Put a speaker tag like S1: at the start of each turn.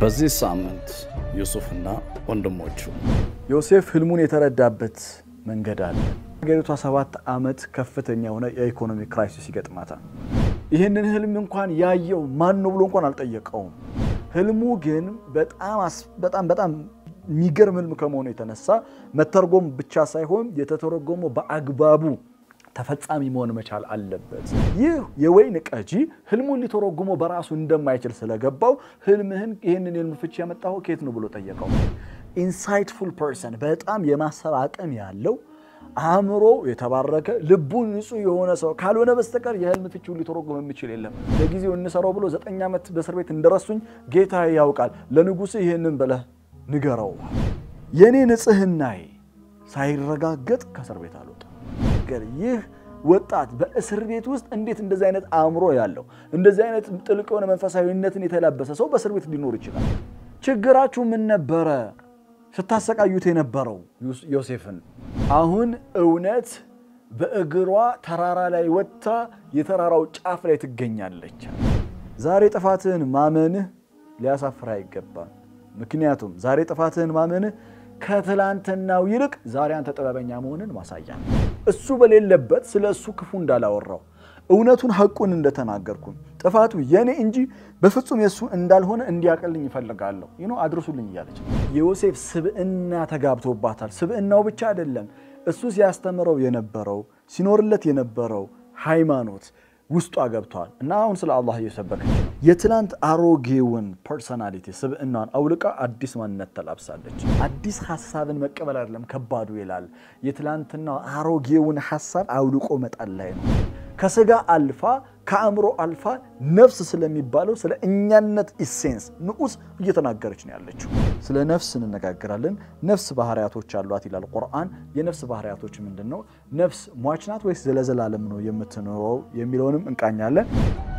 S1: በዚህ ሳምንት ዩሱፍና ወንድሞቹ
S2: ዮሴፍ ህልሙን የተረዳበት መንገድ አለ። ሀገሪቷ ሰባት ዓመት ከፍተኛ የሆነ የኢኮኖሚ ክራይሲስ ይገጥማታል። ይህንን ህልም እንኳን ያየው ማን ነው ብሎ እንኳን አልጠየቀውም። ህልሙ ግን በጣም በጣም በጣም የሚገርም ህልም ከመሆኑ የተነሳ መተርጎም ብቻ ሳይሆን የተተረጎመው በአግባቡ ተፈጻሚ መሆን መቻል አለበት። ይህ የወይን ቀጂ ህልሙን ሊተረጉመው በራሱ እንደማይችል ስለገባው ህልምህን ይህንን የህልም ፍቺ ያመጣው ከየት ነው ብሎ ጠየቀው። ኢንሳይትፉል ፐርሰን በጣም የማሰብ አቅም ያለው አእምሮ የተባረከ ልቡ ንጹህ የሆነ ሰው ካልሆነ በስተቀር የህልም ፍቺውን ሊተረጉም የሚችል የለም። ለጊዜው እንሰራው ብሎ ዘጠኝ ዓመት በእስር ቤት እንደረሱኝ ጌታ ያውቃል። ለንጉሥ ይህንን ብለህ ንገረው። የእኔ ንጽህናዬ ሳይረጋገጥ ከእስር ቤት አልወጣም። ይህ ወጣት በእስር ቤት ውስጥ እንዴት እንደዚህ አይነት አእምሮ ያለው እንደዚህ አይነት ጥልቅ የሆነ መንፈሳዊነትን የተላበሰ ሰው በእስር ቤት ሊኖር ይችላል? ችግራችሁ ምን ነበረ ስታሰቃዩት የነበረው ዮሴፍን? አሁን እውነት በእግሯ ተራራ ላይ ወጥታ የተራራው ጫፍ ላይ ትገኛለች። ዛሬ ጥፋትህን ማመንህ ሊያሳፍር አይገባም። ምክንያቱም ዛሬ ጥፋትህን ማመንህ ከትላንትናው ይልቅ ዛሬ አንተ ጥበበኛ መሆንን ማሳያ ነው። እሱ በሌለበት ስለ እሱ ክፉ እንዳላወራው እውነቱን ሐቁን እንደተናገርኩኝ ጥፋቱ የኔ እንጂ በፍጹም የእሱ እንዳልሆነ እንዲያቀልኝ ይፈልጋለሁ። ይኖ አድርሱልኝ እያለች የዮሴፍ ስብዕና ተጋብቶባታል። ስብዕናው ብቻ አይደለም እሱ ሲያስተምረው የነበረው ሲኖርለት የነበረው ሃይማኖት ውስጧ ገብቷል እና አሁን ስለ አላህ እየሰበከች ነው። የትላንት አሮጌውን ፐርሶናሊቲ ስብዕናን አውልቃ አዲስ ማንነት ተላብሳለች። አዲስ ሀሳብን መቀበል አይደለም ከባዱ ይላል። የትላንትና አሮጌውን ሀሳብ አውልቆ መጣል ላይ ነው። ከስጋ አልፋ ከአእምሮ አልፋ ነፍስ ስለሚባለው ስለ እኛነት ኢሴንስ ንዑስ እየተናገረች ነው ያለችው። ስለ ነፍስ እንነጋገራለን። ነፍስ ባህሪያቶች አሏት ይላል ቁርአን። የነፍስ ባህሪያቶች ምንድን ነው? ነፍስ ሟች ናት ወይስ ዘለዘላለም ነው የምትኖረው የሚለውንም እንቃኛለን።